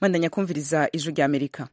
mwandanya kumviriza ijwi rya amerika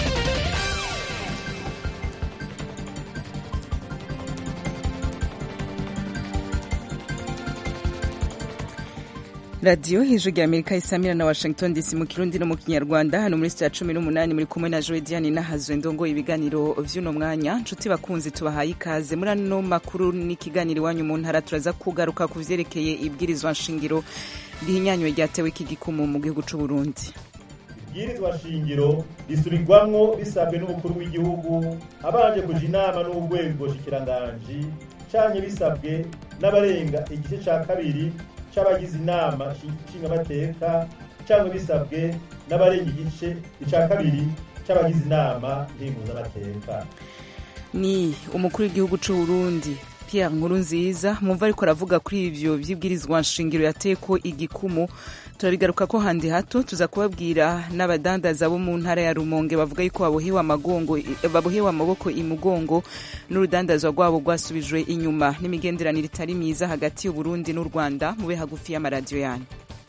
radiyo hejuru rya amerika isamira na washington dc mu kirundi no mu kinyarwanda hano muri sitya cumi n'umunani muri kumwe na joe diane nahazwe ndongoye ibiganiro vy'uno mwanya nshuti bakunzi tubahaye ikaze muri ano makuru n'ikiganiro iwanyu mu ntara turaza kugaruka ku vyerekeye ibwirizwa nshingiro rihinyanywe ryatewe iki gikumu mu gihugu c'u burundi ibwirizwa shingiro risubirwamwo bisabwe n'umukuru w'igihugu abanje kuja inama n'urwego shikiranganji canke bisabwe n'abarenga igice ca kabiri c'abagize inama nshingamateka cyangwa bisabwe n'abarenga igice ica kabiri c'abagize inama ndenguzamateka ni umukuru w'igihugu c'u Burundi Pierre Nkurunziza mumva ariko aravuga kuri ivyo vy'ibwirizwa nshingiro yateko igikumu turabigaruka ko handi hato tuza kubabwira n'abadandaza bo mu ntara ya Rumonge bavuga yuko babohewe amagongo babohewe amaboko imugongo n'urudandazwa rwabo rwasubijwe inyuma n'imigenderanire itari myiza hagati y'u Burundi n'u Rwanda mube hagufi y'amaradiyo yanyu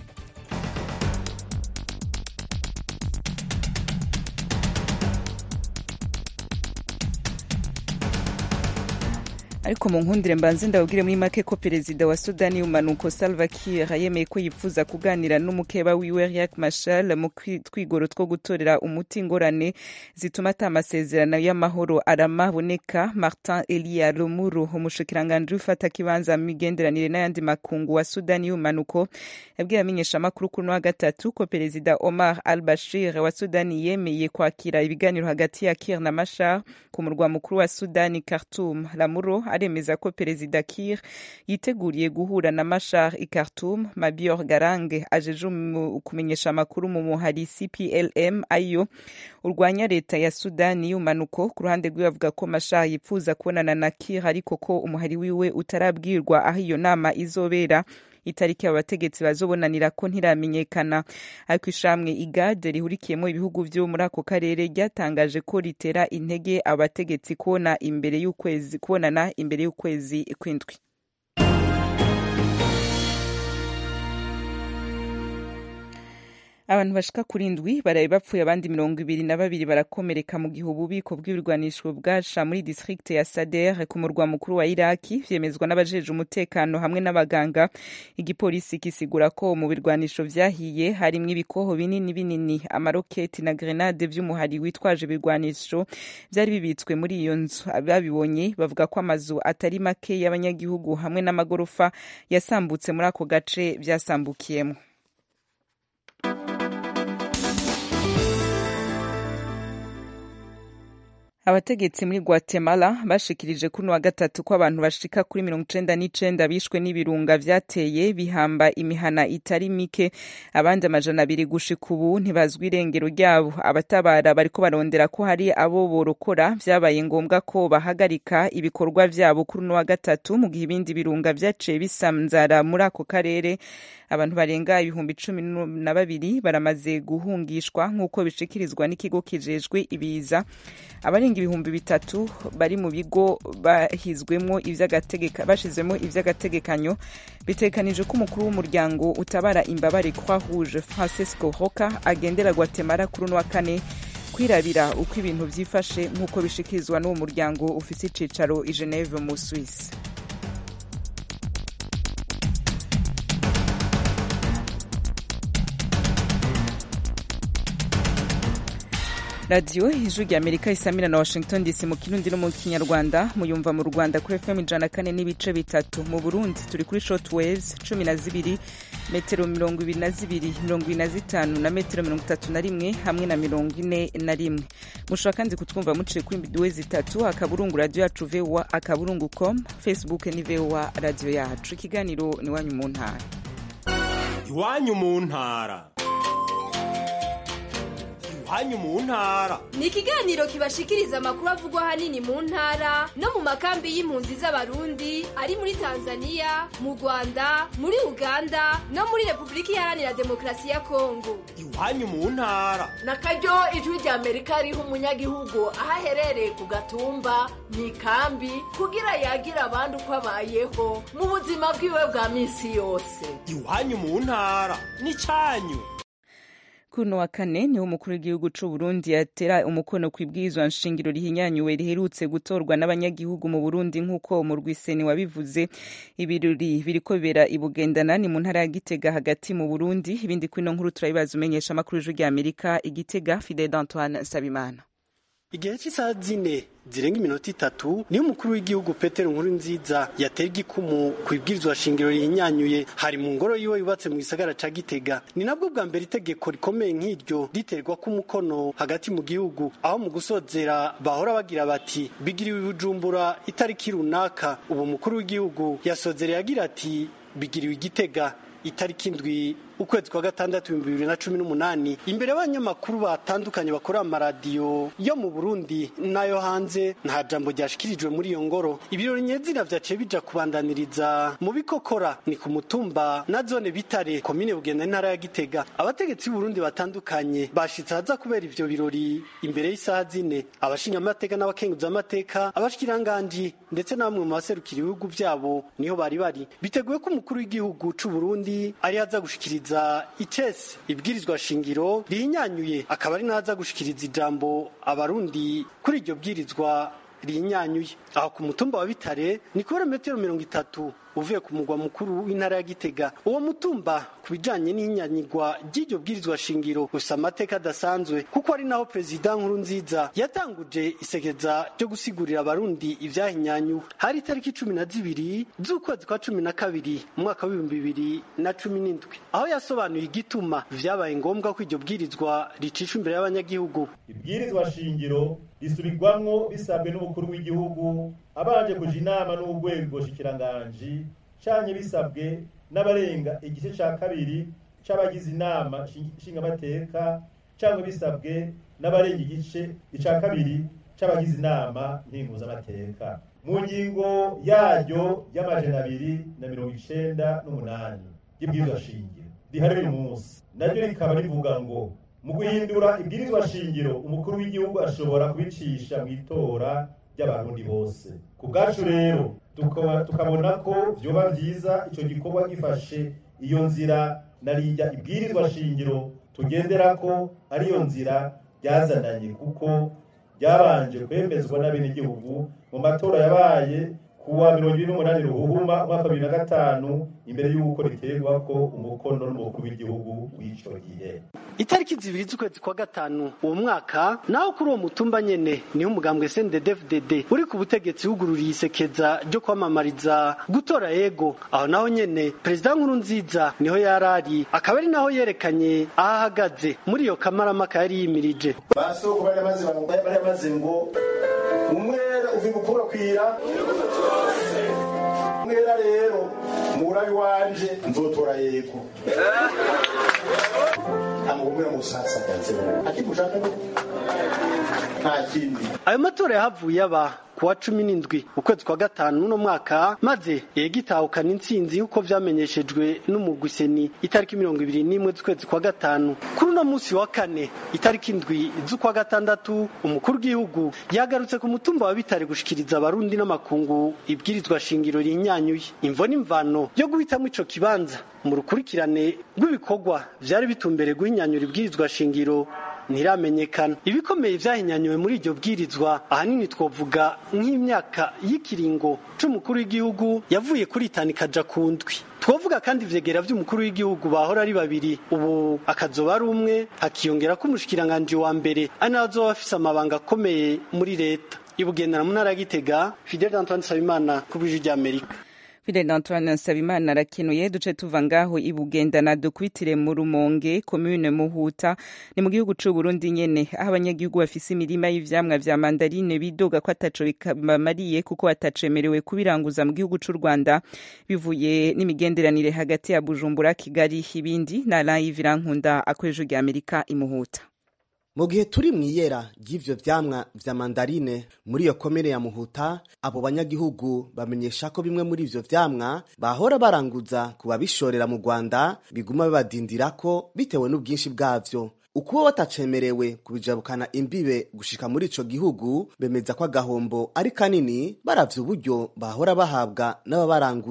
ariko mu nkundire mbanze ndababwire muri make ko perezida wa sudani y'umanuko salva kiir yemeye ko yipfuza kuganira n'umukeba wiwe riak machar mu twigoro two gutorera umuti ingorane zituma ata amasezerano y'amahoro arama aboneka martin elia romuru umushikiranganji ufata kibanza mu migenderanire n'ayandi makungu wa sudani y'umanuko yabwiye amenyeshamakuru kuri wa gatatu ko perezida omar al bashir wa sudani yemeye kwakira ibiganiro hagati ya kiir na machar ku murwa mukuru wa sudani khartum lamuro aremeza ko perezida Kiir yiteguriye guhura na Machar i Khartoum Mabior Garange ajeje kumenyesha amakuru mu muhari CPLM ayo urwanya leta ya Sudani y'umanuko ku ruhande rwiwe avuga ko Machar yipfuza kubonana na Kiir ariko ko umuhari wiwe utarabwirwa aho iyo nama izobera itariki abo bategetsi bazobonanira ko ntiramenyekana ariko ishamwe igade rihurikiyemo ibihugu vyo muri ako karere ryatangaje ko ritera intege abategetsi kubona imbere y'ukwezi kubonana imbere y'ukwezi kw'indwi abantu bashika kuri indwi baraye bapfuye abandi mirongo ibiri na babiri barakomereka mu gihe ububiko bw'ibirwanisho bwasha muri distrikte ya sader ku murwa mukuru wa iraki vyemezwa n'abajeje umutekano hamwe n'abaganga igipolisi kisigura ko mu birwanisho vyahiye harimwo ibikoho binini binini amaroketi na grenade vy'umuhari witwaje ibirwanisho vyari bibitswe muri iyo nzu ababibonye bavuga ko amazu atari make y'abanyagihugu hamwe n'amagorofa yasambutse muri ako gace vyasambukiyemwo abategetsi muri guatemala bashikirije kuri wa gatatu ko abantu bashika kuri mirongo icenda n'icenda bishwe n'ibirunga vyateye bihamba imihana itari mike abandi amajana abiri gushika ubu ntibazwi irengero ryabo abatabara bariko barondera ko hari abo borokora vyabaye ngombwa ko bahagarika ibikorwa vyabo kuri uno wa gatatu mu gihe ibindi birunga vyaciye bisanzara muri ako karere abantu barenga ibihumbi cumi na babiri baramaze guhungishwa nk'uko bishikirizwa n'ikigo kijejwe ibiza abarenga ibihumbi bitatu bari mu bigo bahizwemo bashizwemo ivy'agategekanyo bitekanije ko umukuru w'umuryango utabara imbabare croix rouge francisco roca agendera guatemala kuri uno wa kane kwirabira uko ibintu vyifashe nk'uko bishikirizwa n'uwo muryango ufise icicaro i geneve mu swisse radiyo ijwi rya amerika isamira na washington dc mu kirundi no mu kinyarwanda muyumva mu rwanda kuri fm ijana kane n'ibice bitatu mu burundi turi kuri short waves cumi na zibiri metero mirongo ibiri na zibiri mirongo ibiri na zitanu na metero mirongo itatu na rimwe hamwe na mirongo ine na rimwe mushobora kandi kutwumva muciye kuri mbiduwe zitatu akaburungu radiyo yacu voa akaburungu com facebook ni voa radiyo yacu ikiganiro ni iwanyu mu ntara iwanyu mu ntara iwanyu mu ntara ni ikiganiro kibashikiriza amakuru avugwa ahanini mu ntara no mu makambi y'impunzi z'abarundi ari muri tanzania mu rwanda muri uganda no muri repubulika iharanira demokarasi ya kongo iwanyu mu ntara na karyo ijwi rya amerika riha umunyagihugu aho aherereye ku gatumba mu ikambi kugira yagira abandi uko abayeho mu buzima bwiwe bwa minsi yose iwanyu mu ntara ni cyanyu kuno wa kane niho umukuru w'igihugu c'u Burundi yatera umukono ku ibwirizwa nshingiro rihinyanyuwe riherutse gutorwa n'abanyagihugu mu Burundi nk'uko mu rwiseni wabivuze ibirori biriko bibera i Bugendana ni mu ntara ya Gitega hagati mu Burundi ibindi kwino nkuru turabibaza umenyesha amakuru y'ijwi rya Amerika igitega Fidel Antoine Sabimana igihe cy'isaha zine zirenga iminota itatu niyo umukuru w'igihugu Petero nkuru nziza yatera igikumu ku ibwirizwa shingiro rihinyanyuye hari mu ngoro yiwe yubatse mu gisagara ca Gitega ni nabwo bwa mbere itegeko rikomeye nk'iryo riterwa ku mukono hagati mu gihugu aho mu gusozera bahora bagira bati bigiriwe ibujumbura itariki runaka ubu umukuru w'igihugu yasozereye agira ati bigiriwe igitega itariki indwi ukwezi kwa gatandatu ibihumbi bibiri na cumi n'umunani imbere y'abanyamakuru batandukanye bakora amaradiyo yo mu burundi n'ayo hanze nta jambo ryashikirijwe muri iyo ngoro ibirori nyezina vyaciye bija kubandaniriza mu bikokora ni ku mutumba na zone bitare komine bugenda n'intara ya gitega abategetsi b'uburundi batandukanye bashitse haza kubera ivyo birori imbere y'isaha zine abashingamateka n'abakenguzamateka abashikiranganji ndetse na bamwe mu baserukira ibihugu vyabo niho bari bari biteguye ko umukuru w'igihugu c'uburundi ari aza gushikiriza icese ibwirizwa shingiro rihinyanyuye akaba ari naza gushikiriza ijambo abarundi kuri iryo bwirizwa rihinyanyuye aho ku mutumba wa bitare ni kubera metero mirongo itatu uvuye ku mugwa mukuru w'intara ya gitega uwo mutumba ku bijanye n'ihinyanyigwa ry'iryo bwirizwa shingiro gusa amateka adasanzwe kuko ari naho perezida nkuru nziza yatanguje isekeza ryo gusigurira abarundi ivyahinyanyuwe hari itariki cumi na zibiri z'ukwezi kwa cumi na kabiri mu mwaka w'ibihumbi bibiri na cumi n'indwi aho yasobanuye igituma vyabaye ngombwa ko iryo bwirizwa ricishwa imbere y'abanyagihugu ibwirizwa shingiro risubirwamwo bisabwe n'umukuru w'igihugu abanje kuja inama n'urwego shikiranganji canye bisabwe n'abarenga igice ca kabiri c'abagize inama nshingamateka cyangwa bisabwe n'abarenga igice ica kabiri c'abagize inama ntinguzamateka mu ngingo yaryo y'amajana abiri na mirongo icenda n'umunani y'ibwirizwa shingiro rihari uyu munsi naryo rikaba rivuga ngo mu guhindura ibwirizwa shingiro umukuru w'igihugu ashobora kubicisha mu itora ry'abarundi bose ku bwacu rero tukabona ko vyoba vyiza ico gikorwa gifashe iyo nzira narirya ibwirizwa shingiro tugenderako ariyo nzira ryazananye kuko ryabanje kwemezwa n'abenegihugu mu matora yabaye kuwa mirongo ibiri n'umunani ruhuhuma umwaka wa bibiri na gatanu imbere y'uko riterwako umukono n'umukuru w'igihugu w'ico gihe itariki zibiri z'ukwezi kwa gatanu uwo mwaka naho kuri uwo mutumba nyene niho umugambwe SNDD-FDD uri ku butegetsi wugururiye isekeza ryo kwamamariza gutora yego aho naho nyene perezida nkuru nziza niho yarari akaba ari naho yerekanye aho ahagaze muri iyo kamaramaka yari yimirije basoko bari bamaze ngo umwera uvi gukwirakwira umwera rero murabi wanje nzotora yego amugumira musasagaze akimushaka nta kindi ayo matora yahavuye aba kuwa cumi n'indwi ukwezi kwa gatanu uno mwaka maze yegitahukana intsinzi y'uko vyamenyeshejwe n'umugwiseni itariki mirongo ibiri n'imwe z'ukwezi kwa gatanu kuri uno musi wa kane itariki indwi z'ukwa gatandatu umukuru w'igihugu yagarutse ku mutumba wa bitare gushikiriza abarundi n'amakungu ibwirizwa shingiro rihinyanyuye imvo n'imvano yo guhitamwo ico kibanza mu rukurikirane rw'ibikorwa vyari bitumbereye guhinyanyura ibwirizwa shingiro ntiramenyekana ibikomeye vyahinyanyuwe muri iryo bwirizwa ahanini twovuga nk'imyaka y'ikiringo c'umukuru w'igihugu yavuye kuri itanu ikaja ku ndwi twovuga kandi ivyegera vy'umukuru w'igihugu bahora ari babiri ubu akazoba ari umwe hakiyongera ko umushikiranganji wa mbere ari nawe azoba afise amabanga akomeye muri leta ibugendera mu ntara ya gitega fidel antoine nsabimana ku bw'ijwi ry'amerika Fidel Antoine Nsabimana arakenuye duce tuva ngaho ibugendana dukwitire mu Rumonge commune Muhuta ni mu gihugu c'u Burundi nyene aho abanyagihugu bafise imirima y'ivyamwa vya mandarine bidoga ko ataco bamariye kuko batacemerewe kubiranguza mu gihugu c'u Rwanda bivuye n'imigenderanire hagati ya Bujumbura Kigali ibindi na live irankunda akoresha rya Amerika imuhuta mu gihe turi mu iyera ry'ivyo vyamwa vya mandarine muri iyo komere ya muhuta abo banyagihugu bamenyesha ko bimwe muri ivyo vyamwa bahora baranguza ku babishorera mu rwanda biguma bibadindirako bitewe n'ubwinshi bwavyo ukuba batacemerewe kubijabukana imbibe gushika muri ico gihugu bemeza ko agahombo ari kanini baravye uburyo bahora bahabwa n'ababaranguye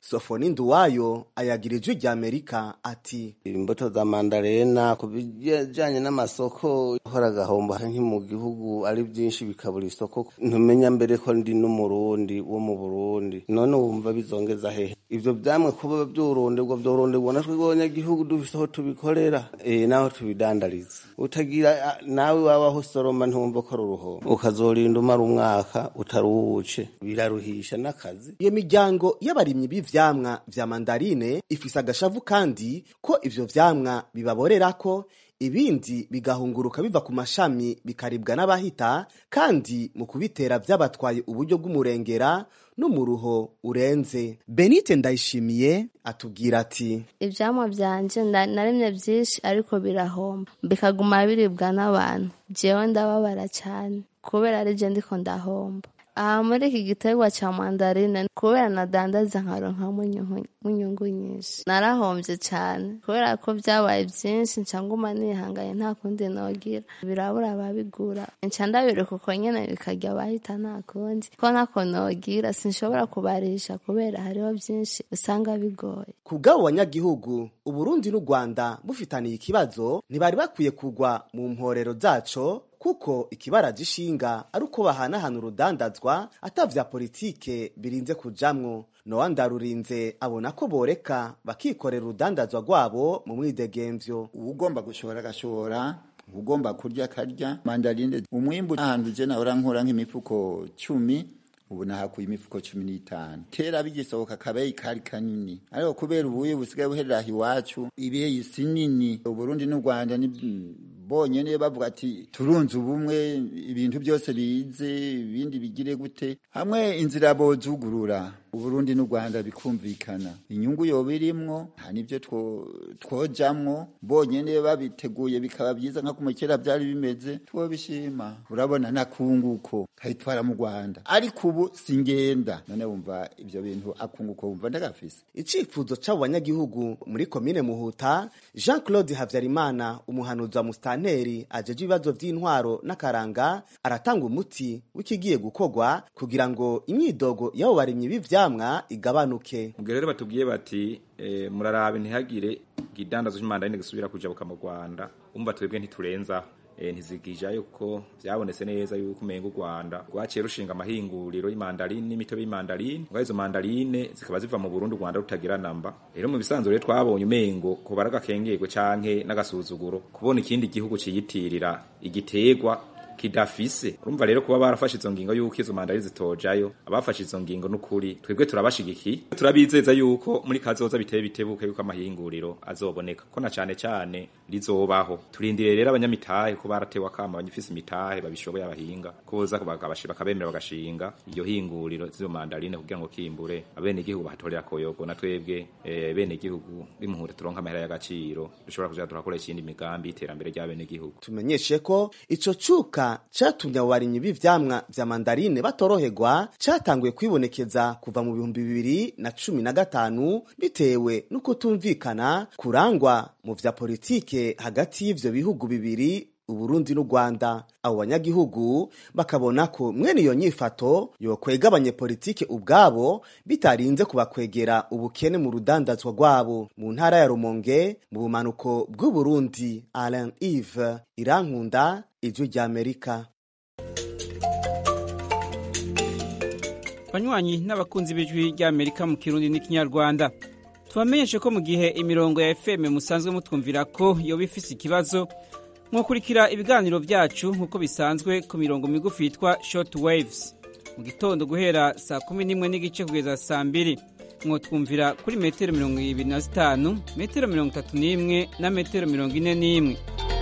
sofoni nduwayo ayagira ijwi rya amerika ati imbuto za mandarena ku bijyanye n'amasoko hora agahomba nki mu gihugu ari byinshi bikabura isoko ntumenya mbere ko ndi n'umurundi wo mu burundi none wumva bizongeza hehe ibyo byamwe kuba by'ururonderwa byoronderwa natwe abanyagihugu dufise aho tubikorera eh, n'aho tubidandariza utagira nawe wabaho soroma ntumva ko ari uruhombo ukazorinda umara umwaka utaruwuce biraruhisha n'akazi iyo miryango y'abarimyi b'ivyamwa vya mandarine ifise agashavu kandi ko ivyo vyamwa bibaborera ko ibindi bigahunguruka biva ku mashami bikaribwa n'abahita kandi mu kubitera vyabatwaye uburyo bw'umurengera n'umuruho urenze benite ndayishimiye atubwira ati ivyamwa vyanje nda- naremye vyinshi ariko birahomba bikaguma biribwa n'abantu jewe ndababara cane kubera ari je ndiko ndahomba aha muri iki giterwa ca mandarine kubera nadandaza nkaronkamo inyungu- inyungu nyinshi narahomvye cane kubera ko vyabaye vyinshi nca nguma nihanganye nta kundi nogira birabura ababigura nca ndabireka uko nyene bikarya abahita nta kundi ko ntako nogira sinshobora kubarisha kubera hariho vyinshi usanga bigoye ku bw'abo banyagihugu uburundi n'u rwanda bufitaniye ikibazo ntibari bakwiye kugwa mu mporero zaco kuko ikibaraje ishinga ari uko bahanahana urudandazwa ata vya politike birinze kujamwo nowa ndarurinze abona ko boreka bakikorera urudandazwa rwabo mu mwidegemvyo ugomba gushora agashora ugomba kurya akarya mandarine umwimbu ahantu je nahora nkora nk'imifuko cumi ubu nahakuye imifuko cumi n'itanu kera bigisohoka akabeyi kari kanini ariko kubera ubuye busigaye buherera aha iwacu ibeyi si nini uburundi n'u rwanda ni bonyene bavuga ati turunze ubumwe ibintu byose bize ibindi bigire gute hamwe inzira bozugurura uburundi n'u rwanda bikumvikana inyungu yoba irimwo nta n'ibyo two- twojamwo bonyene babiteguye bikaba byiza nka kumwe kera byari bimeze twobishima urabona nakunguko kayitwara mu rwanda ariko ubu singenda none wumva ibyo bintu akunguko wumva ndagafise icifuzo c'abo banyagihugu muri komine muhuta jean claude havyarimana umuhanuzi wa musitanteri ajeje ibibazo vy'intwaro n'akaranga aratanga umuti w'ikigiye gukorwa kugira ngo imyidogo y'abo barimyi b'ivyamwa igabanuke ubwo rero batubwiye bati eh, murarabe ntihagire igidandazo cy'umandarine gisubira kujabuka mu rwanda umva twebwe ntiturenzaho eh, ntizigijayo kuko vyabonetse neza yuko umenga u rwanda rwaciye rushinga amahinguriro y'mandarine n'imitobe y'mandarine ngo izo mandarine zikaba ziva mu burundi u rwanda rutagira namba rero mu bisanzwe rero twabonye umengo ko baragakengegwe canke n'agasuzuguro kubona ikindi gihugu ciyitirira igiterwa kidafise urumva rero kuba barafashe izo ngingo yuko izo mandari zitojayo abafashe izo ngingo n'ukuri twebwe turabashigikiye turabizeza yuko muri kazoza biteye bitebuke yuko amahinguriro azoboneka ko na cane cane rizobaho turindiriye rero abanyamitahe ko baratewe akama abanyifise imitahe babishoboye abahinga ko boza bakabashi- bakabemera bagashinga iyo hinguriro z'izo mandarine kugira ngo kimbure abene igihugu bahatorera koyogo na twebwe eh, bene igihugu bimuhure turonka amahera y'agaciro dushobora kuja turakoresha iyindi migambi y'iterambere ry'abene igihugu tumenyeshe ko ico cuka catumye abo barimyi b'ivyamwa vya mandarine batoroherwa catanguye kwibonekeza kuva mu bihumbi bibiri na cumi na gatanu bitewe n'ukutumvikana kurangwa mu vya politike hagati y'ivyo bihugu bibiri uburundi n'u rwanda abo banyagihugu bakabona ko mwene iyo nyifato yokwega abanyepolitike ubwabo bitarinze kubakwegera ubukene mu rudandazwa rwabo mu ntara ya rumonge mu bumanuko bw'uburundi alain ive irankunda ijwi ry'amerika banywanyi n'abakunzi b'ijwi ry'amerika mu kirundi n'ikinyarwanda tubamenyeshe ko mu gihe imirongo ya fm musanzwe mutwumvira ko yoba ifise ikibazo mwakurikira ibiganiro byacu nk'uko bisanzwe ku mirongo migufi yitwa short waves mu gitondo guhera saa kumi n'imwe n'igice kugeza saa mbiri mwotwumvira kuri metero mirongo ibiri na zitanu metero mirongo itatu n'imwe na metero mirongo ine n'imwe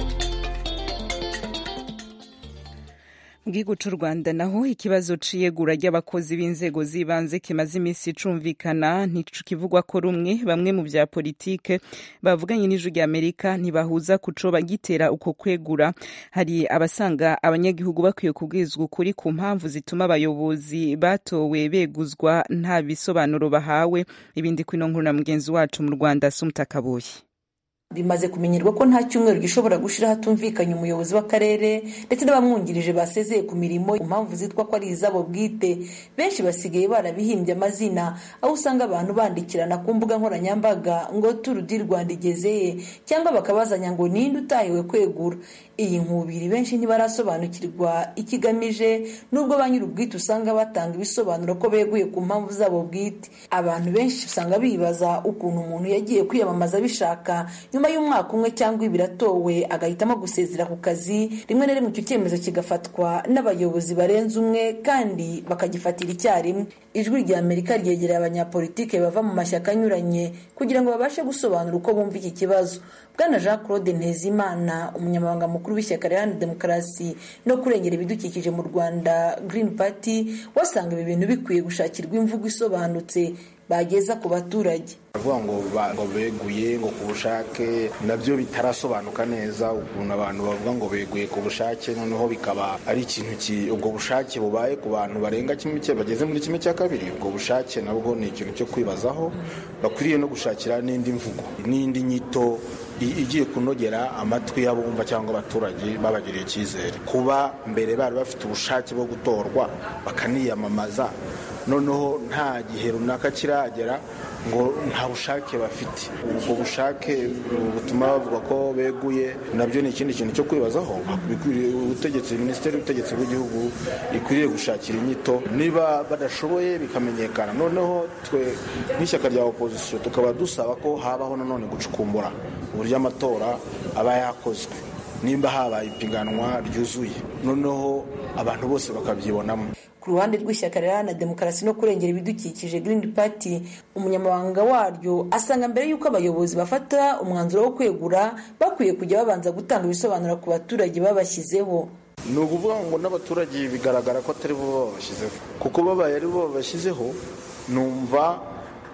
mu gihugu c'u rwanda naho ikibazo c'iyegura ry'abakozi b'inzego z'ibanze kimaze iminsi cumvikana ntikivugwa ko rumwe bamwe mu vya politike bavuganye n'ijwi rya amerika ntibahuza kuco bagitera uko kwegura hari abasanga abanyagihugu bakwiye kubwirizwa ukuri ku mpamvu zituma abayobozi batowe beguzwa nta bisobanuro bahawe ibindi kwino nkuru na mugenzi wacu mu rwanda sumutakabuye bimaze kumenyerwa ko nta cyumweru gishobora gushira hatumvikanye umuyobozi w'akarere ndetse n'abamwungirije basezeye ku mirimo ku mpamvu zitwa ko ari izabo bwite benshi basigaye barabihimbye amazina aho usanga abantu bandikirana ku mbuga nkoranyambaga ngo turu di rwanda igezeye cyangwa bakabazanya ngo ninde utahiwe kwegura iyi nkubiri benshi ntibarasobanukirwa ikigamije nubwo ba nyir'ubwite usanga batanga ibisobanuro ko beguye ku mpamvu zabo bwite abantu benshi usanga bibaza ukuntu umuntu yagiye kwiyamamaza bishaka nyuma y'umwaka umwe cyangwa ibiri atowe agahitamo gusezera ku kazi rimwe na rimwe icyo cyemezo kigafatwa n'abayobozi barenze umwe kandi bakagifatira icyarimwe ijwi rya amerika ryegereye abanyapolitike bava mu mashyaka anyuranye kugira ngo babashe gusobanura uko bumva iki kibazo bwana jean claude ntezimana umunyamabanga mukuru w'ishyaka riharanira demokarasi no kurengera ibidukikije mu rwanda green party wasanga ibi bintu bikwiye gushakirwa imvugo isobanutse bageza ku baturage bavuga ngo ngo beguye ngo ku bushake nabyo bitarasobanuka neza ukuntu abantu bavuga ngo beguye ku bushake noneho bikaba ari ikintu ubwo bushake bubaye ku bantu barenga kimwe bageze muri kimwe cya kabiri ubwo bushake nabwo ni ikintu cyo kwibazaho bakwiriye no gushakira n'indi mvugo n'indi nyito igiye kunogera amatwi y'abumva cyangwa abaturage babagiriye icyizere kuba mbere bari bafite ubushake bwo gutorwa bakaniyamamaza noneho nta gihe runaka kiragera ngo nta bushake bafite ubwo bushake butuma bavuga ko beguye nabyo ni ikindi kintu cyo kwibazaho ubutegetsi minisiteri y'ubutegetsi bw'igihugu ikwiriye gushakira inyito niba badashoboye bikamenyekana noneho twe nk'ishyaka rya opozisiyo tukaba dusaba ko habaho nanone gucukumbura uburyo amatora aba yakozwe nimba habaye ipiganwa ryuzuye noneho abantu bose bakabyibonamo ku ruhande rw'ishyaka riharanira demokarasi no kurengera ibidukikije Green Party umunyamabanga waryo asanga mbere y'uko abayobozi bafata umwanzuro wo kwegura bakwiye kujya babanza gutanga ibisobanuro ku baturage babashyizeho ni ukuvuga ngo n'abaturage bigaragara ko atari bo babashyizeho kuko babaye ari bo babashyizeho numva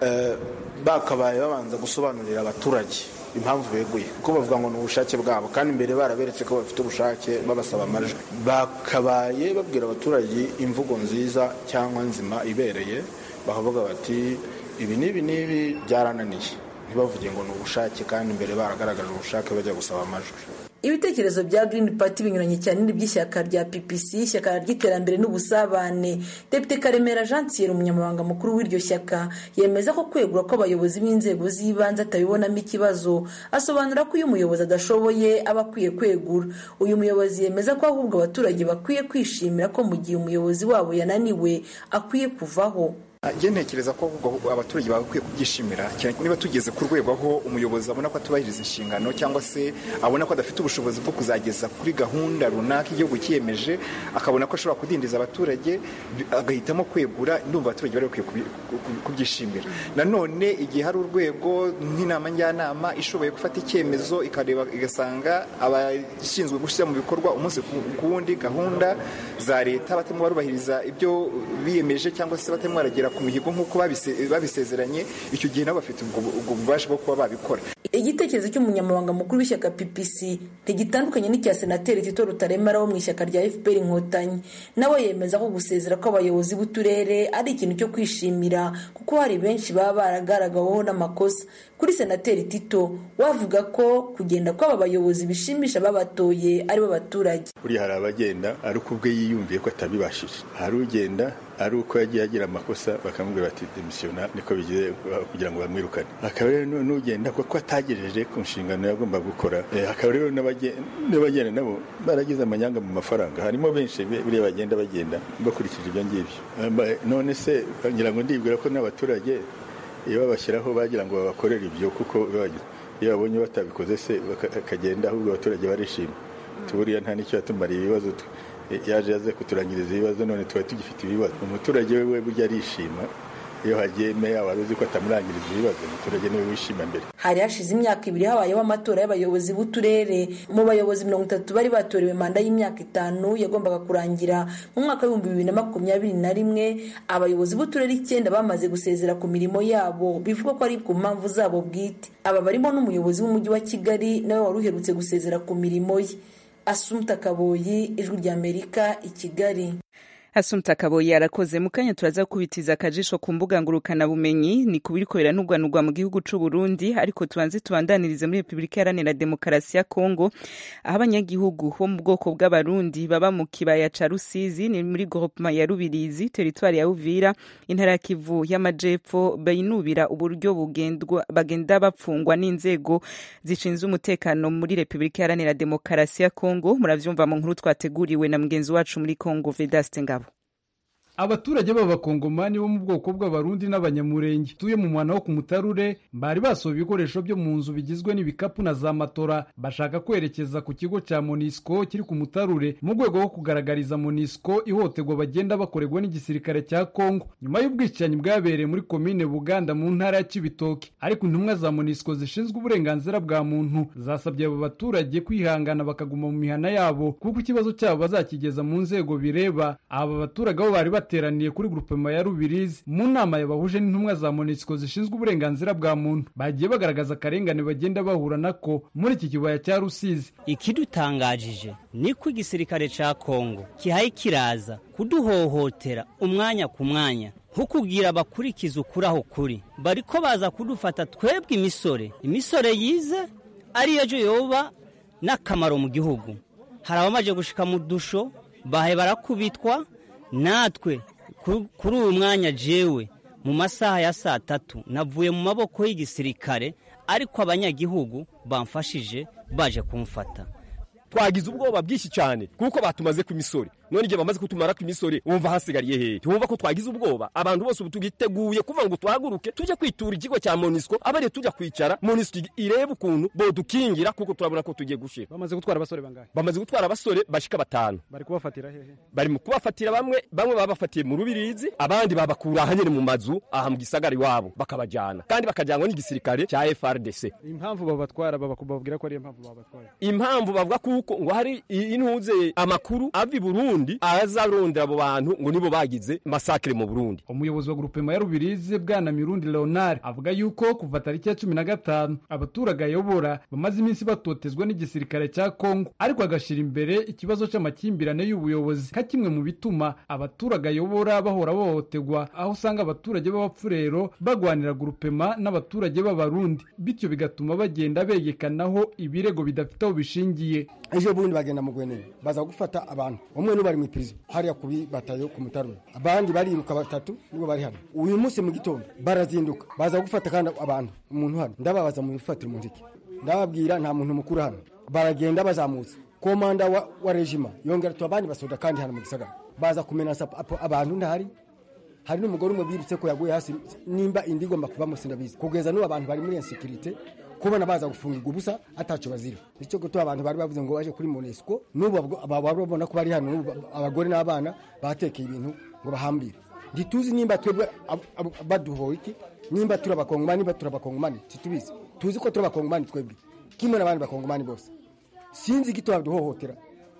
bakabaye babanza gusobanurira abaturage impamvu beguye kuko bavuga ngo ni ubushake bwabo kandi mbere baraberetse ko bafite ubushake babasaba amajwi bakabaye babwira abaturage imvugo nziza cyangwa nzima ibereye bakavuga bati ibi n'ibi n'ibi byarananiye ntibavuge ngo ni ubushake kandi mbere baragaragaje ubushake bajya gusaba amajwi ibitekerezo bya Green Party binyuranye cyane n'iby'ishyaka rya PPC ishyaka ry'iterambere n'ubusabane Depite Karemera Jean Thierry umunyamabanga mukuru w'iryo shyaka yemeza ko kwegura kw'abayobozi b'inzego z'ibanze atabibonamo ikibazo asobanura ko iyo umuyobozi adashoboye aba akwiye kwegura uyu muyobozi yemeza ko ahubwo abaturage bakwiye kwishimira ko mu gihe umuyobozi wabo yananiwe akwiye kuvaho njye ntekereza ko abaturage bagakwiye kubyishimira cyane niba tugeze ku rwego aho umuyobozi abona ko atubahiriza inshingano cyangwa se abona ko adafite ubushobozi bwo kuzageza kuri gahunda runaka igihugu cyiyemeje akabona ko ashobora kudindiza abaturage agahitamo kwegura ndumva abaturage bari bakwiye kubyishimira nanone igihe hari urwego nk'inama njyanama ishoboye gufata icyemezo ikareba igasanga abashinzwe gushyira mu bikorwa umunsi ku wundi gahunda za leta batarimo barubahiriza ibyo biyemeje cyangwa se batarimo baragera ku mihigo nk'uko babisezeranye icyo gihe nabo bafite ubwo bubasha bwo kuba babikora igitekerezo cy'umunyamabanga mukuru w'ishyaka ppc ntigitandukanye n'icya senateri tito rutaremara wo mu ishyaka rya fpr inkotanyi nawe yemeza ko gusezera kw'abayobozi b'uturere ari ikintu cyo kwishimira kuko hari benshi baba baragaragaweho n'amakosa kuri senateri tito wavuga ko kugenda kw'aba bayobozi bishimisha babatoye aribo baturage buriya hari abagenda ari uko ubwe yiyumviye ko atabibashije hari ugenda ari uko yagiye agira amakosa bakamubwira bati demisiyona niko bigize kugira ngo bamwirukane hakaba rero n'ugenda kuko atagejeje ku nshingano yagomba gukora hakaba rero n'abagenda nabo baragize amanyanga mu mafaranga harimo benshi buriya bagenda bagenda bakurikije ibyo ngibyo none se ngira ngo ndibwira ko n'abaturage iyo babashyiraho bagira ngo babakorere ibyo kuko iyo babonye batabikoze se bakagenda ahubwo abaturage barishima tuburiya nta n'icyo yatumariye ibibazo yaje yaze kuturangiriza ibibazo none tuba tugifite ibibazo umuturage we burya arishima iyo hagiye meya wari uzi ko atamurangiriza ibibazo umuturage niwe wishima mbere hari hashize imyaka ibiri habayeho amatora y'abayobozi b'uturere mu bayobozi mirongo itatu bari batorewe manda y'imyaka itanu yagombaga kurangira mu mwaka w'ibihumbi bibiri na makumyabiri na rimwe abayobozi b'uturere icyenda bamaze gusezera ku mirimo yabo bivugwa ko ari ku mpamvu zabo bwite aba barimo n'umuyobozi w'umujyi wa kigali nawe wari uherutse gusezera ku mirimo ye asumta kaboyi ijwi ry'amerika i kigali Asumta Kaboyi arakoze mu kanya turaza kubitiza akajisho ku mbuga ngurukana bumenyi ni kubiriko biranugwanugwa mu gihugu c'u Burundi ariko tubanze tubandanirize muri Republika Iharanira Demokarasi ya Kongo aho abanyagihugu bo mu bwoko bw'abarundi baba mu kibaya ca Rusizi ni muri groupement ya Rubirizi territoire ya Uvira intara ya Kivu y'amajepfo bayinubira uburyo bugendwa bagenda bapfungwa n'inzego zishinzwe umutekano muri Republika Iharanira Demokarasi ya Kongo muravyumva mu nkuru twateguriwe na mugenzi wacu muri Kongo Vedaste Ngabo abaturage b'abakongomani bo mu bwoko bw'abarundi n'abanyamurenge tuye mu mwana wo ku mutarure bari basohoye ibikoresho byo mu nzu bigizwe n'ibikapu na za matora bashaka kwerekeza ku kigo cya monisco kiri ku mutarure mu rwego rwo kugaragariza monisco ihohoterwa bagenda bakorerwa n'igisirikare cya kongo nyuma y'ubwicanyi bwabereye muri komine buganda mu ntara ya cibitoke ariko intumwa za monisco zishinzwe uburenganzira bwa muntu zasabye abo baturage kwihangana bakaguma mu mihana yabo kuko ikibazo cyabo bazakigeza mu nzego bireba aba baturage bo bari bateraniye kuri grupema ya Rubirizi mu nama yabahuje n'intumwa za MONUSCO zishinzwe uburenganzira bwa muntu bagiye bagaragaza akarengane bagenda bahura nako muri iki kibaya cya Rusizi ikidutangajije niko igisirikare ca Kongo kihaye kiraza kuduhohotera umwanya ku mwanya nko kugira abakurikiza ukuri aho kuri bariko baza kudufata twebwe imisore imisore yize ariyo jo yoba n'akamaro mu gihugu hari abamaze gushika mu dusho bahe barakubitwa natwe kuri uyu mwanya jewe mu masaha ya saa tatu navuye mu maboko y'igisirikare ariko abanyagihugu bamfashije baje kumfata twagize ubwoba bwinshi cyane kuko batumaze ku misore none igihe bamaze kutumara ku misore wumva hasigariye hehe wumva ko twagize ubwoba abantu bose ubu tugiteguye kuva ngo tuhaguruke tujye kwitura ikigo cya monisco abariye tujya kwicara monisco irebe ukuntu bodukingira kuko turabona ko tugiye gushira bamaze gutwara abasore bangahe bamaze gutwara abasore bashika batanu bari kubafatira hehe bari mu kubafatira bamwe bamwe babafatiye mu rubirizi abandi babakura ahanyene mu mazu aha mu gisagara iwabo bakabajyana kandi bakajyanwa n'igisirikare cya FRDC impamvu babatwara bababwira ko ari impamvu babatwara impamvu bavuga kuko ngo hari intuze amakuru ava i Burundi Burundi azarondera abo bantu ngo nibo bagize masakire mu Burundi umuyobozi wa grupema ya Rubirizi bwana Mirundi Leonard avuga yuko kuva tariki ya cumi na gatanu abaturage ayobora bamaze iminsi batotezwa n'igisirikare cya Kongo ariko agashira imbere ikibazo c'amakimbirane y'ubuyobozi nka kimwe mu bituma abaturage ayobora bahora bahohoterwa aho usanga abaturage b'abapfurero bagwanira grupema n'abaturage b'abarundi bityo bigatuma bagenda begekanaho ibirego bidafite aho bishingiye ejo bundi bagenda mu gwenene baza gufata abantu umwe n'ubu bari mu iprizo hariya kubi batayo ku mutarura abandi bariruka batatu nibo bari hano uyu munsi mu gitondo barazinduka baza gufata kandi abantu umuntu hano ndababaza mu bifatira umuntu iki ndababwira nta muntu mukuru hano baragenda bazamutse komanda wa, wa regima yongera tu abandi basoda kandi hano mu gisagara baza kumenasa abantu ntahari hari n'umugore umwe birutse ko yaguye hasi nimba indi igomba kuba musindabizi kugeza n'ubu abantu bari muri insekirite kubona baza gufungirwa ubusa ataco bazira nicyo gutuma abantu bari bavuze ngo baje kuri monesco n'ubu babona ko bari hano abagore n'abana batekeye ibintu ngo bahambire ntituzi nimba twebwe baduhoye iki nimba turi abakongomani nimba turi abakongomani situbizi tuzi ko turi abakongomani twebwe kimwe n'abandi bakongomani bose sinzi igito baduhohotera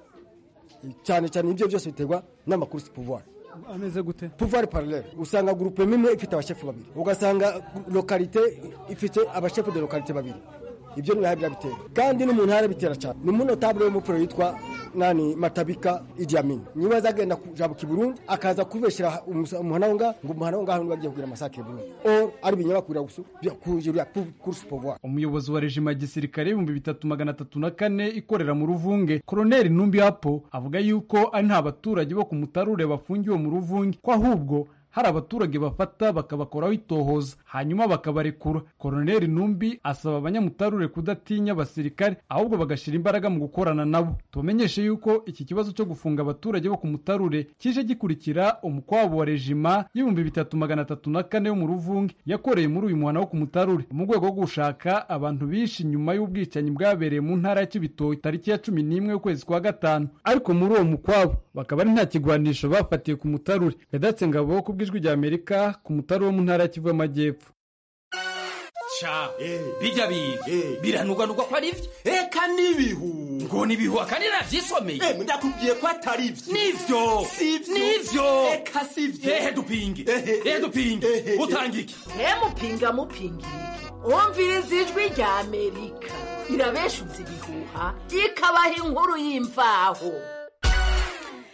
cyane cyane ibyo byose biterwa n'amakuru si pouvoir ameze gute pouvoir parallele usanga groupe imwe ifite abashefu babiri ugasanga lokalite ifite abashefu de lokalite babiri ibyo ni birabitera kandi n'umuntu arabitera cyane ni umunotable w'umupfuro yitwa nani matabika Idi Amin niwe azagenda kujabuka i Burundi akaza kubeshyira umuhana wo ngaho ngo umuhana wo ngaho niwe agiye kugira amasake Burundi or ari binyamakuru gusa kujira course pouvoir umuyobozi wa rejima ya gisirikare ibihumbi bitatu magana atatu na kane ikorera mu ruvunge koroneli Numbi Hapo avuga yuko ari nta baturage bo ku mutarure bafungiwe mu ruvunge ko ahubwo hari abaturage bafata bakabakoraho itohoza hanyuma bakabarekura koroneli numbi asaba abanyamutarure kudatinya abasirikare ahubwo bagashyira imbaraga mu gukorana nabo tubamenyeshe yuko iki kibazo cyo gufunga abaturage bo ku mutarure kije gikurikira umukwabo wa rejima y'ibihumbi bitatu magana atatu na kane yo mu ruvunge yakoreye muri uyu muhana wo ku mutarure mu rwego rwo gushaka abantu bishe nyuma y'ubwicanyi bwabereye mu ntara ya kibitoki tariki ya cumi n'imwe y'ukwezi kwa gatanu ariko muri uwo mukwabo bakaba ari nta kigwanisho bafatiye ku mutarure yadatse ngabo ku bw'ijwi rya amerika ku mutari wo mu ntara ya kivu y'amajyepfo sha bijya biga biranugwanugwa ko ari byo eka n'ibihu ngo n'ibihu akandi navyisomeye ndakubwiye ko atari byo nivyo nivyo eka sivyo ehe dupinge ehe dupinge utanga iki mupinga mupinga umviriza ijwi rya amerika irabeshuza ibihuha ikabaha inkuru y'imvaho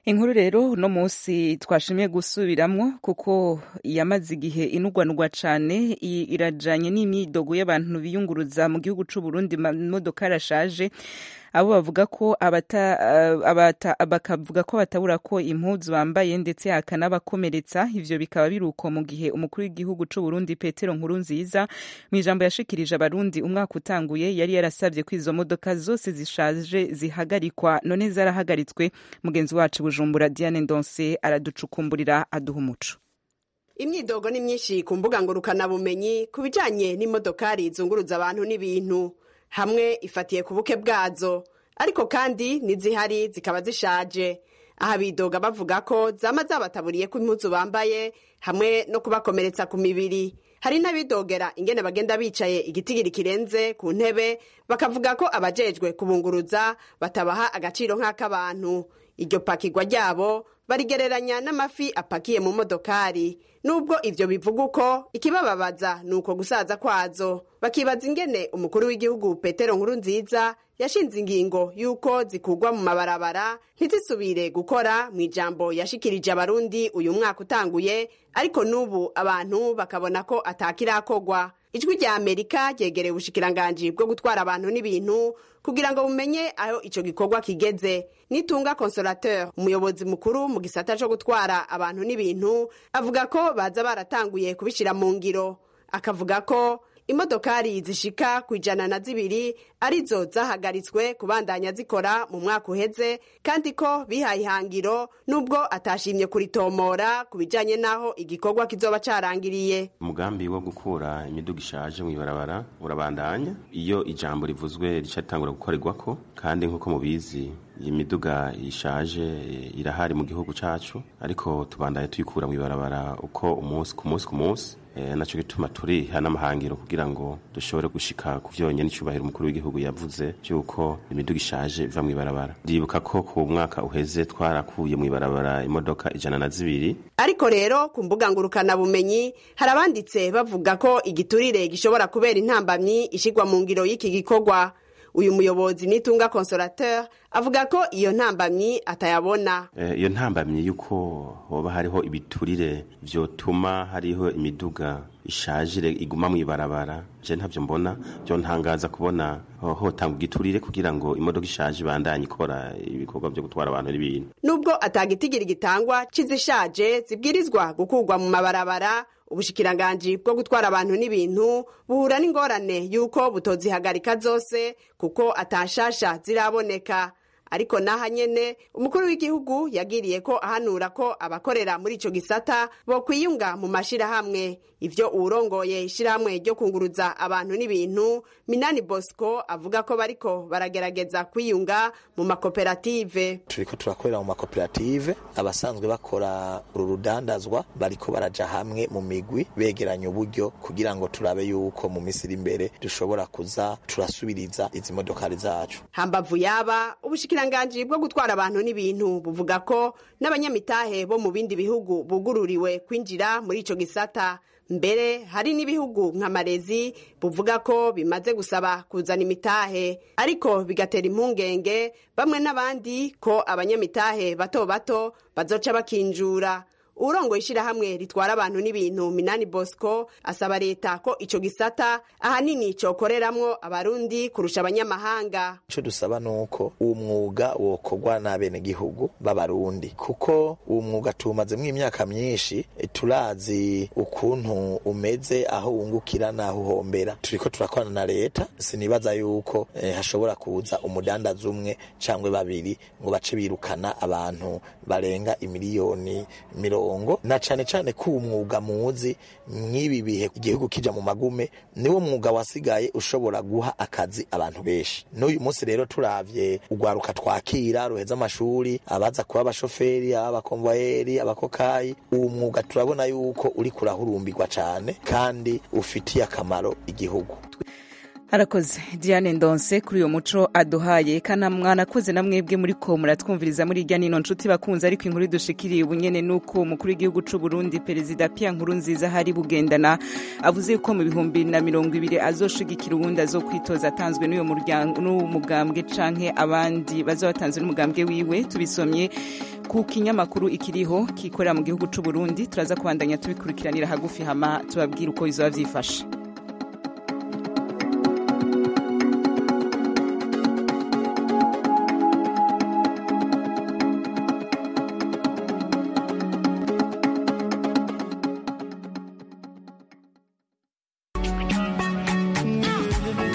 inkuru rero uno munsi twashimye gusubiramwo kuko yamaze igihe inugwanugwa cane irajanye n'imyidogo y'abantu biyunguruza mu gihugu c'u Burundi imodoka arashaje abo bavuga ko abata, abata, bakavuga ko batabura ko impuzu bambaye ndetse hakanabakomeretsa ivyo bikaba biruko mu gihe umukuru w'igihugu c'u Burundi Petero Nkurunziza mu ijambo yashikirije abarundi umwaka utanguye yari yarasabye ko izo modoka zose zishaje zihagarikwa none zarahagaritswe mugenzi wacu Bujumbura Diane Ndonse araducukumburira aduha umuco imyidogo ni myinshi ku mbuga ngurukanabumenyi ku bijanye n'imodokari zunguruza abantu n'ibintu hamwe ifatiye ku buke bwazo ariko kandi n'izihari zikaba zishaje aha bidoga bavuga ko zama zabataburiye ko impuzu bambaye hamwe no kubakomeretsa ku mibiri hari n'abidogera ingene bagenda bicaye igitigiri kirenze ku ntebe bakavuga ko abajejwe kubunguruza batabaha agaciro nk'ak'abantu iryo pakirwa ryabo barigereranya n'amafi apakiye mu modokari nubwo ivyo bivuga uko ikibababaza ni uko gusaza kwazo bakibaza ingene umukuru w'igihugu petero nkuru nziza yashinze ingingo y'uko zikugwa mu mabarabara ntizisubire gukora mu ijambo yashikirije abarundi uyu mwaka utanguye ariko n'ubu abantu bakabona ko atakirakogwa ijwi rya amerika ryegereye ubushikiranganji bwo gutwara abantu n'ibintu kugira ngo bumenye aho ico gikorwa kigeze nitunga consolateur umuyobozi mukuru mu gisata co gutwara abantu n'ibintu avuga ko baza baratanguye kubishira mu ngiro akavuga ko imodokari zishika ku ijana na zibiri arizo zahagaritswe kubandanya zikora mu mwaka uheze kandi ko bihaye ihangiro nubwo atashimye kuritomora ku bijanye n'aho igikorwa kizoba carangiriye umugambi wo gukura imiduga ishaje mu ibarabara urabandanya iyo ijambo rivuzwe rica ritangura gukorerwako kandi nk'uko mubizi iyi miduga ishaje irahari mu gihugu cacu ariko tubandanye tuyikura mu ibarabara uko umunsi ku munsi ku munsi naco gituma turiha n'amahangiro kugira ngo dushobore gushika ku vyonyene icubahiro umukuru w'igihugu yavuze vy'uko imiduga ishaje iva mu ibarabara ndibuka ko ku mwaka uheze twarakuye mu ibarabara imodoka ijana na zibiri ariko rero ku mbuga ngurukanabumenyi hari abanditse bavuga ko igiturire gishobora kubera intambamyi ishigwa mu ngiro y'iki gikorwa uyu muyobozi nitunga consolateur avuga ko iyo ntambamyi atayabona iyo ntambamyi y'uko hoba hariho ibiturire vyotuma hariho imiduga ishajire iguma mu ibarabara je ntavyo mbona byo ntangaza kubona hotanga igiturire kugira ngo imodoka ishaje ibandanye ikora ibikorwa vyo gutwara abantu n'ibintu nubwo atagitigiri gitangwa c'izishaje zibwirizwa gukurwa mu mabarabara ubushikiranganji bwo gutwara abantu n'ibintu buhura n'ingorane y'uko butozihagarika zose kuko atashasha ziraboneka ariko naha nyene umukuru w'igihugu yagiriye ko ahanura ko abakorera muri ico gisata bo kwiyunga mu mashirahamwe ivyo uwurongoye ishirahamwe ryo kunguruza abantu n'ibintu minani bosco avuga ko bariko baragerageza kwiyunga mu makoperative turiko turakorera mu makoperative abasanzwe bakora uru rudandazwa bariko baraja hamwe mu migwi begeranya uburyo kugira ngo turabe yuko mu misiri imbere dushobora kuza turasubiriza izi modokari zacu hambavu yaba ubushikiranganji bwo gutwara abantu n'ibintu buvuga ko n'abanyamitahe bo mu bindi bihugu bugururiwe kwinjira muri ico gisata mbere hari n'ibihugu nka marezi buvuga ko bimaze gusaba kuzana imitahe ariko bigatera impungenge bamwe n'abandi ko abanyamitahe bato bato bazoca bakinjura urongoye ishirahamwe ritwara abantu n'ibintu minani bosco asaba leta ko ico gisata ahanini cokoreramwo abarundi kurusha abanyamahanga ico dusaba nuko uwo mwuga wokorwa n'abenegihugu b'abarundi kuko uwo mwuga tuwumazemwo imyaka myinshi turazi ukuntu umeze aho wungukira n'aho uhombera turiko turakorana na leta sinibaza yuko eh, hashobora kuza umudandaza umwe cangwe babiri ngo bace birukana abantu barenga imiliyoni mirongo na cane cane ko uwo mwuga muzi mw'ibi bihe igihugu kija mu magume niwo mwuga wasigaye ushobora guha akazi abantu benshi n'uyu munsi rero turavye urwaruka twakira ruheza amashuri abaza kuba abashoferi abakomvayeri abakokayi uwo mwuga turabona yuko uri kurahurumbirwa cane kandi ufitiye akamaro igihugu arakoze diane ndonse kuri uyo muco aduhaye kana mwanakoze na mwebwe muri ko muratwumviriza muri irya nino nshuti bakunze ariko inkuru dushikiriye ubunyene nuko umukuru w'igihugu c'u Burundi perezida Pierre Nkurunziza hari bugendana avuze ko mu bihumbi na mirongo ibiri azoshigikira uwundi azokwitoza atanzwe n'uyo muryango n'umugambwe canke abandi bazobatanzwe n'umugambwe wiwe tubisomye ku kinyamakuru ikiriho kikorera mu gihugu c'u Burundi turaza kubandanya tubikurikiranira hagufi hama tubabwira uko bizoba vyifashe